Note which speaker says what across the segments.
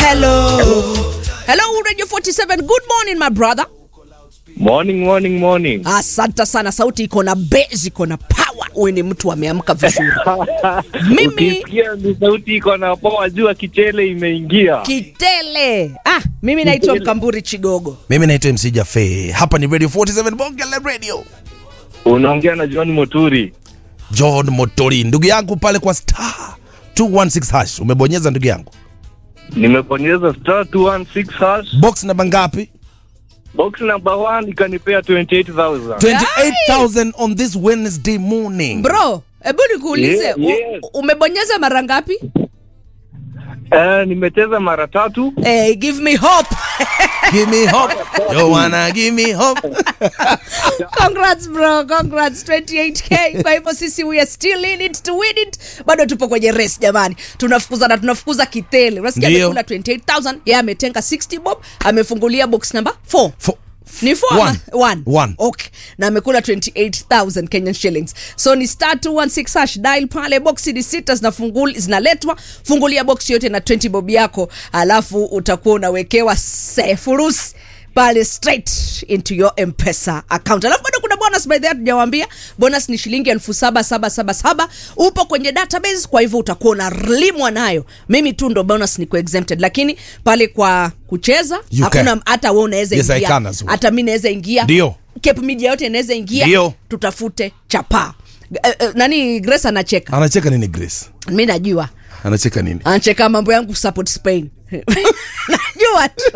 Speaker 1: Hello. Hello, Radio 47. Good morning, my brother.
Speaker 2: Morning, morning, morning.
Speaker 1: Asante sana, sauti iko na base, iko na power. Wewe ni mtu ameamka vizuri. Mimi
Speaker 2: Ukisikia ni sauti iko na poa, jua kichele imeingia.
Speaker 1: kitele. Ah, mimi naitwa Mkamburi Chigogo.
Speaker 3: mimi naitwa mc jafe hapa ni radio 47 bonge la radio
Speaker 2: Unaongea na John Moturi.
Speaker 3: john motori ndugu yangu pale kwa star 216 hash umebonyeza ndugu yangu
Speaker 2: Nimebonyeza star 216 hash.
Speaker 3: box namba ngapi
Speaker 2: Box number 1 ikanipea 28000.
Speaker 3: 28000 on this wednesday morning
Speaker 1: Bro, hebu nikuulize,
Speaker 2: Yeah,
Speaker 1: u-
Speaker 2: yeah.
Speaker 1: umebonyeza mara ngapi?
Speaker 2: Eh, nimecheza mara tatu.
Speaker 1: Hey, give me hope.
Speaker 3: give me hope you wanna give me hope
Speaker 1: Congrats bro, congrats 28k. Kwa hivyo sisi we are still in it to win it. Bado tupo kwenye race jamani. Tunafukuza na tunafukuza kitele. Unasikia
Speaker 3: Ndio.
Speaker 1: amekula 28000, yeye ametenga 60 bob, amefungulia box number 4.
Speaker 3: Fo-
Speaker 1: Ni 4
Speaker 3: One.
Speaker 1: ama 1?
Speaker 3: One.
Speaker 1: Okay. Na amekula 28000 Kenyan shillings. So ni star 216 hash dial pale box ni sita zinafunguli zinaletwa. Fungulia box yote na 20 bob yako, alafu utakuwa unawekewa sefurusi pale straight into your mpesa account alafu bado kuna bonus by the way tujawaambia bonus ni shilingi elfu saba saba saba saba upo kwenye database kwa hivyo utakuwa unalimwa nayo mimi tu ndo bonus niko exempted lakini pale kwa kucheza
Speaker 3: You
Speaker 1: hakuna
Speaker 3: can.
Speaker 1: hata we unaweza
Speaker 3: Yes, I
Speaker 1: ingia
Speaker 3: can as well.
Speaker 1: hata mi naweza ingia
Speaker 3: Ndio.
Speaker 1: Cape media yote inaweza ingia
Speaker 3: Ndio.
Speaker 1: tutafute chapa uh, uh, nani grace anacheka
Speaker 3: anacheka nini grace
Speaker 1: mi najua
Speaker 3: anacheka nini
Speaker 1: anacheka mambo yangu support spain najua tu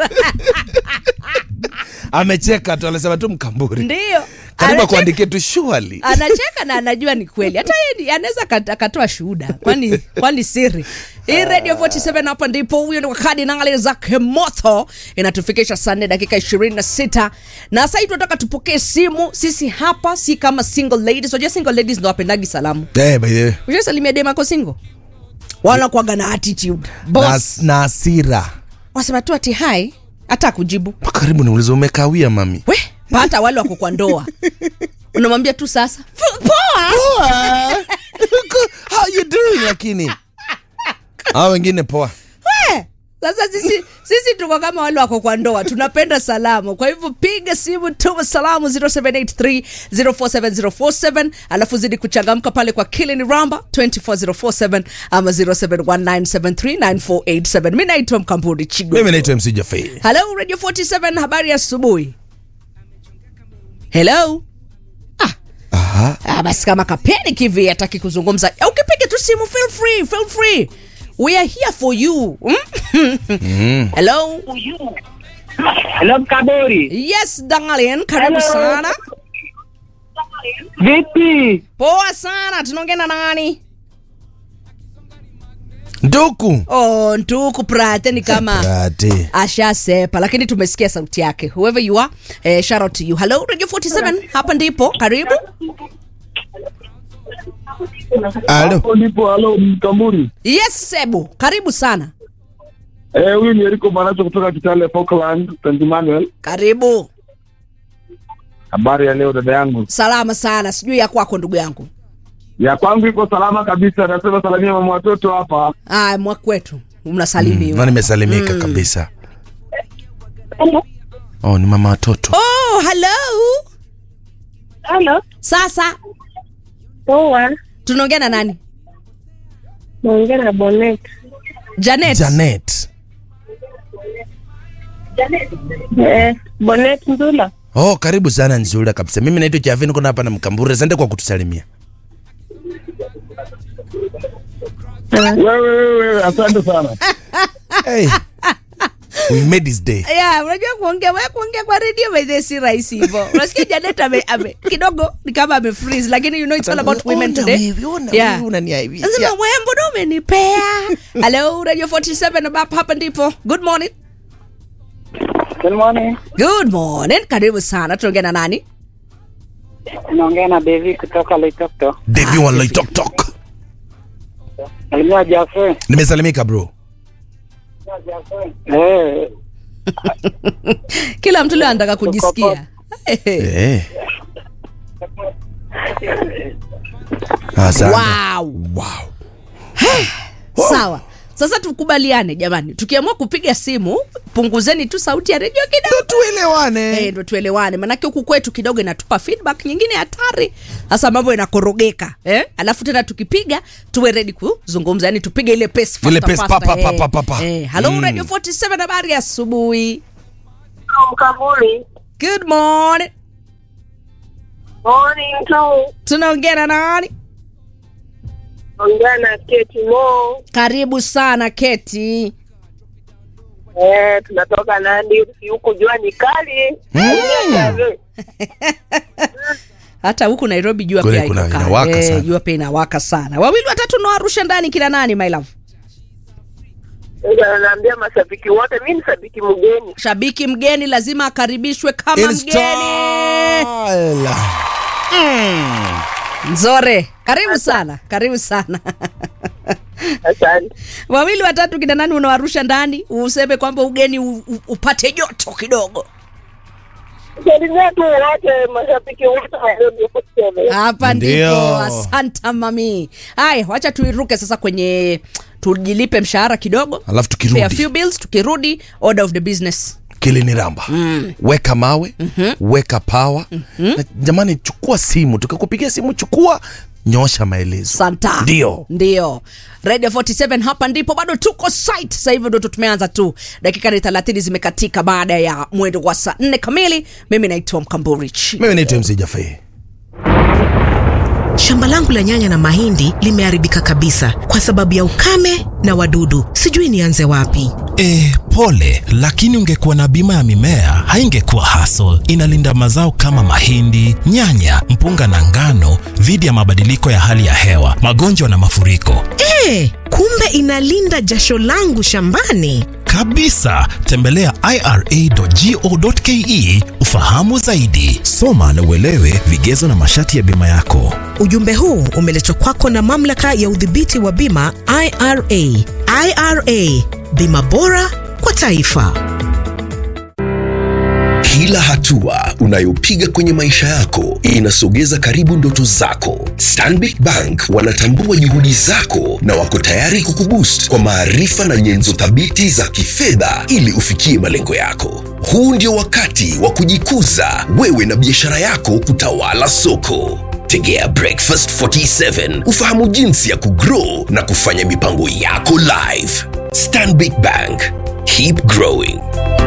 Speaker 3: amecheka tu anasema tu mkamburi
Speaker 1: ndio
Speaker 3: karibu
Speaker 1: Anacheka-
Speaker 3: akuandikie tu surely
Speaker 1: anacheka na anajua ni kweli hata yeye ni- anaweza kat- akatoa shuhuda kwani kwani siri hii radio 47 hapa ndipo huyo ni wakadi nangale zake moto inatufikisha saa nne dakika 26 na sasa hii tunataka tupokee simu sisi hapa si kama single ladies unajua single ladies ndo wapendagi salamu
Speaker 3: eh by the way
Speaker 1: ushasalimia demako single wanakuaga na attitude
Speaker 3: na,
Speaker 1: boss
Speaker 3: na hasira
Speaker 1: wasema tu ati hai hata kujibu
Speaker 3: karibu niulize umekawia mami
Speaker 1: we hata wale wako kwa ndoa unamwambia tu sasa "Fu- poa
Speaker 3: how you doing lakini hao wengine poa
Speaker 1: We, sasa sisi sisi tuko kama wale wako kwa ndoa tunapenda salamu kwa hivyo piga simu tuma salamu 0783 047047 alafu zidi kuchangamka pale kwa kilini ramba 24047 ama 0719739487 mi naitwa mkamburi chigo
Speaker 3: mimi naitwa mc jafe
Speaker 1: hello radio 47 habari ya asubuhi hello
Speaker 3: aha
Speaker 1: Ah, basi kama kapeni kivi hataki kuzungumza Eh, ukipiga tu simu feel free feel free we are here for you mm? hello
Speaker 4: Hello Kabori.
Speaker 1: yes darling karibu
Speaker 4: Hello.
Speaker 1: sana
Speaker 4: Vipi?
Speaker 1: poa sana tunaongea na nani
Speaker 3: nduku
Speaker 1: oh ntuku prate ni kama
Speaker 3: Rate.
Speaker 1: ashasepa lakini tumesikia sauti yake whoever you are eh, shout out to you hello radio 47 hapa ndipo karibu
Speaker 3: alo
Speaker 5: Hapo ndipo halo Mkamburi.
Speaker 1: yes sebu karibu sana
Speaker 5: Eh, huyu ni Eriko Manacho kutoka Kitale Falkland, St. Emmanuel.
Speaker 1: karibu
Speaker 5: Habari ya leo dada yangu.
Speaker 1: salama sana sijui ya kwako ndugu yangu
Speaker 5: Ya kwangu iko salama kabisa. Nasema salamia mama watoto hapa.
Speaker 1: ah, mwakwetu mnasalimiwa
Speaker 3: na nimesalimika kabisa oh ni mama watoto
Speaker 1: oh hello
Speaker 6: Halo,
Speaker 1: sasa
Speaker 6: poa.
Speaker 1: tunaongea na nani
Speaker 6: Naongea na Bonet.
Speaker 1: janet
Speaker 3: janet
Speaker 6: Eh, Bonet Ndula.
Speaker 3: oh karibu sana nzuri kabisa mimi naitwa jafe niko hapa na mkamburi asante kwa kutusalimia
Speaker 5: Wewe wewe wewe, asante sana.
Speaker 3: hey. we made his day
Speaker 1: yeah, unajua kuongea wewe kuongea kwa radio by the si rahisi hivyo unasikia janet ame, ame kidogo ni kama ame freeze lakini you know it's all about women
Speaker 3: Ona
Speaker 1: today
Speaker 3: wewe, ona
Speaker 1: Yeah.
Speaker 3: wewe, unaniaibisha.
Speaker 1: Nasema wewe mbona umenipea hello radio 47 hapa hapa ndipo good morning
Speaker 4: Good morning.
Speaker 1: good morning karibu sana tunaongea na nani
Speaker 4: Naongea na Devi kutoka Loitokto.
Speaker 3: Devi wa Loitoktok.
Speaker 4: Salimia Jafe.
Speaker 3: nimesalimika bro
Speaker 4: Eh,
Speaker 1: kila mtu leo anataka kujisikia
Speaker 3: Eh. Asante.
Speaker 1: wow
Speaker 3: Wow.
Speaker 1: sawa sasa tukubaliane jamani tukiamua kupiga simu punguzeni tu sauti ya redio kidogo
Speaker 3: tuelewane
Speaker 1: Eh, ndo tuelewane manake huku kwetu kidogo inatupa feedback nyingine hatari sasa mambo inakorogeka eh? alafu tena tukipiga tuwe ready kuzungumza yani tupige ile pace faster,
Speaker 3: Ile pace,
Speaker 1: faster,
Speaker 3: pa, pa, pa,
Speaker 1: eh.
Speaker 3: pa, pa, pa.
Speaker 1: Eh, hello
Speaker 3: Mm.
Speaker 1: radio 47 habari ya asubuhi
Speaker 6: Mkabuli.
Speaker 1: good morning
Speaker 6: Morning tu.
Speaker 1: tunaongea na nani
Speaker 6: Ongea na Keti Mo.
Speaker 1: karibu sana keti
Speaker 6: Eh, tunatoka Nandi huku jua ni kali. Mm.
Speaker 1: hata huku nairobi jua
Speaker 3: Kule
Speaker 1: pia
Speaker 3: kuna-
Speaker 1: iko kali.
Speaker 3: inawaka
Speaker 1: Eh,
Speaker 3: sana.
Speaker 1: jua pia inawaka sana wawili watatu nawarusha ndani kila nani my love
Speaker 6: Sasa naambia mashabiki wote, mi ni shabiki mgeni.
Speaker 1: shabiki mgeni lazima akaribishwe kama
Speaker 3: In
Speaker 1: mgeni
Speaker 3: style.
Speaker 1: nzore karibu sana karibu sana
Speaker 6: Asante.
Speaker 1: wawili watatu kina nani unawarusha ndani useme kwamba ugeni u, u, upate joto kidogo
Speaker 6: Salimia tu wote mashabiki wote wa Radio 47.
Speaker 1: hapa
Speaker 3: Ndio.
Speaker 1: ndipo asanta mami haya wacha tuiruke sasa kwenye tujilipe mshahara kidogo
Speaker 3: alafu
Speaker 1: Pay a
Speaker 3: tukirudi
Speaker 1: few bills tukirudi order of the business
Speaker 3: kilini ramba mm. weka mawe mm-hmm. weka pawa mm-hmm. na jamani chukua simu tukikupigia simu chukua nyosha maelezo
Speaker 1: santa
Speaker 3: ndio
Speaker 1: ndio radio 47 hapa ndipo bado tuko site sasa hivi ndo tu tumeanza tu dakika ni 30 zimekatika baada ya mwendo wa saa 4 kamili mimi naitwa mkamburich
Speaker 3: mimi naitwa mc jafei
Speaker 7: Shamba langu la nyanya na mahindi limeharibika kabisa kwa sababu ya ukame na wadudu. Sijui nianze wapi.
Speaker 8: E, pole, lakini ungekuwa na bima ya mimea haingekuwa hassle. Inalinda mazao kama mahindi, nyanya, mpunga na ngano dhidi ya mabadiliko ya hali ya hewa, magonjwa na mafuriko.
Speaker 7: E, kumbe inalinda jasho langu shambani.
Speaker 8: Kabisa, tembelea ira.go.ke ufahamu zaidi. Soma na uelewe vigezo na masharti ya bima yako.
Speaker 7: Ujumbe huu umeletwa kwako na mamlaka ya udhibiti wa bima IRA. IRA, bima bora kwa taifa.
Speaker 9: Kila hatua unayopiga kwenye maisha yako inasogeza karibu ndoto zako. Stanbic Bank wanatambua juhudi zako na wako tayari kukuboost kwa maarifa na nyenzo thabiti za kifedha ili ufikie malengo yako. Huu ndio wakati wa kujikuza wewe na biashara yako kutawala soko. Tegea Breakfast 47 ufahamu jinsi ya kugrow na kufanya mipango yako live. Stanbic Bank, keep growing.